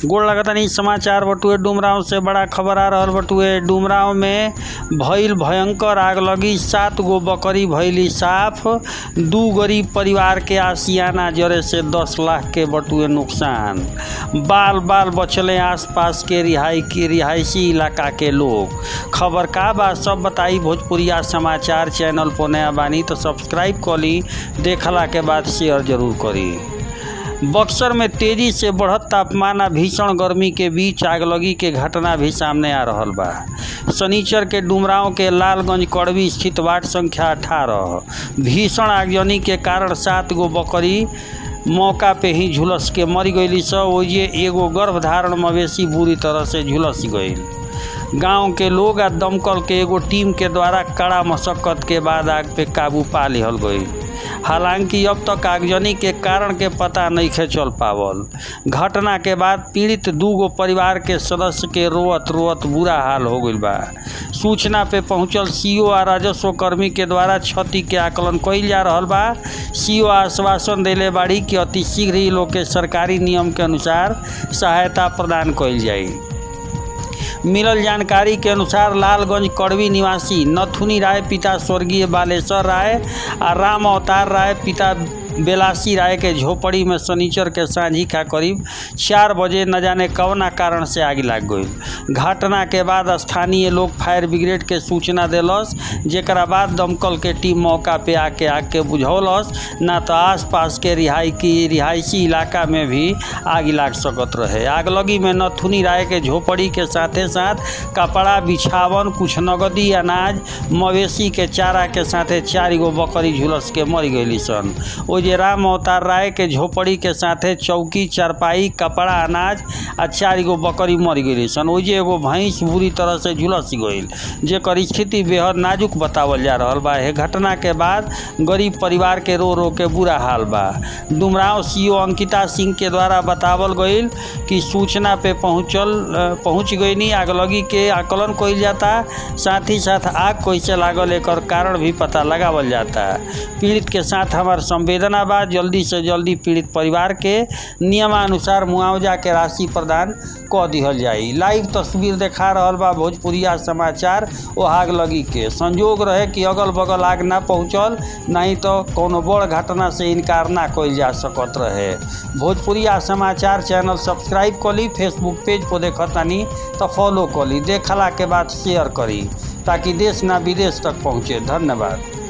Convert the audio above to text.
गोड़ लगतनी समाचार बटुए डुमराव से बड़ा खबर आ रहल बटुए डुमराव में भइल भयंकर आग लगी सात गो बकरी भइली साफ दू गरीब परिवार के आसियाना जरे से दस लाख के बटुए नुकसान बाल बाल बचले आसपास के रिहाई के रिहायशी इलाका के लोग खबर का बा सब बताई भोजपुरिया समाचार चैनल पर नया बानी तो सब्सक्राइब करी देखला के बाद शेयर जरूर करी बक्सर में तेजी से बढ़त तापमान आ भीषण गर्मी के बीच आगलगी के घटना भी सामने आ रहल बा शनिचर के डुमराव के लालगंज कड़वी स्थित वार्ड संख्या अठारह भीषण आगजनी के कारण सात गो बकरी मौका पे ही झुलस के मर गईली स ओजे एगो गर्भधारण मवेशी बुरी तरह से झुलस गईल गांव के लोग आ दमकल के एगो टीम के द्वारा कड़ा मशक्कत के बाद आग पे काबू पा लिहल गई हालांकि अब तक आगजनी के कारण के पता नहीं चल पावल घटना के बाद पीड़ित दूगो परिवार के सदस्य के रोवत रोवत बुरा हाल हो गईल बा सूचना पे पहुंचल सीओ आ राजस्व कर्मी के द्वारा क्षति के आकलन कइल जा रहल बा सीओ आश्वासन देले बाड़ी कि अति शीघ्र ही लोग के सरकारी नियम के अनुसार सहायता प्रदान कइल जाई मिलल जानकारी के अनुसार लालगंज कड़वी निवासी नथुनी राय पिता स्वर्गीय बालेश्वर राय आ राम अवतार राय पिता बेलासी राय के झोपड़ी में शनिचर के सांझी का करीब चार बजे न जाने कवना कारण से आग लग गई घटना के बाद स्थानीय लोग फायर ब्रिगेड के सूचना दिलस जेकरा बाद दमकल के टीम मौका पे आके आग के बुझौलस ना तो आसपास के रिहाई की रिहायशी इलाका में भी आग लग सकत रहे आगलगी में नथुनी राय के झोपड़ी के साथे साथ कपड़ा बिछावन कुछ नगदी अनाज मवेशी के चारा के साथे चार गो बकरी झुलस के मर गई सन ओ जे राम अवतार राय के झोपड़ी के साथे चौकी चारपाई कपड़ा अनाज आ चार गो बकरी मर गई सन ओजे एगो भैंस बुरी तरह से झुलस गईल जेकर स्थिति बेहद नाजुक बतावल जा रहल बा एह घटना के बाद गरीब परिवार के रो रो के बुरा हाल बा डुमराव सीओ अंकिता सिंह के द्वारा बतावल गईल कि सूचना पे पहुंचल पहुंच गईनी आगलगी के आकलन कइल जाता साथ ही साथ आग कैसे लागल एकर कारण भी पता लगावल जाता पीड़ित के साथ हमार संवेदना बा जल्दी से जल्दी पीड़ित परिवार के नियमानुसार मुआवजा के राशि प्रदान क दिहल जाई लाइव तस्वीर देखा रहल बा भोजपुरिया समाचार ओ आग लगी के संजोग रहे कि अगल बगल आग ना पहुंचल नहीं तो कोनो बड़ घटना से इनकार ना कइल जा सकत रहे भोजपुरिया समाचार चैनल सब्सक्राइब कली फेसबुक पेज पर देखतानी तो फॉलो कली देखला के बाद शेयर करी ताकि देश ना विदेश तक पहुँचे धन्यवाद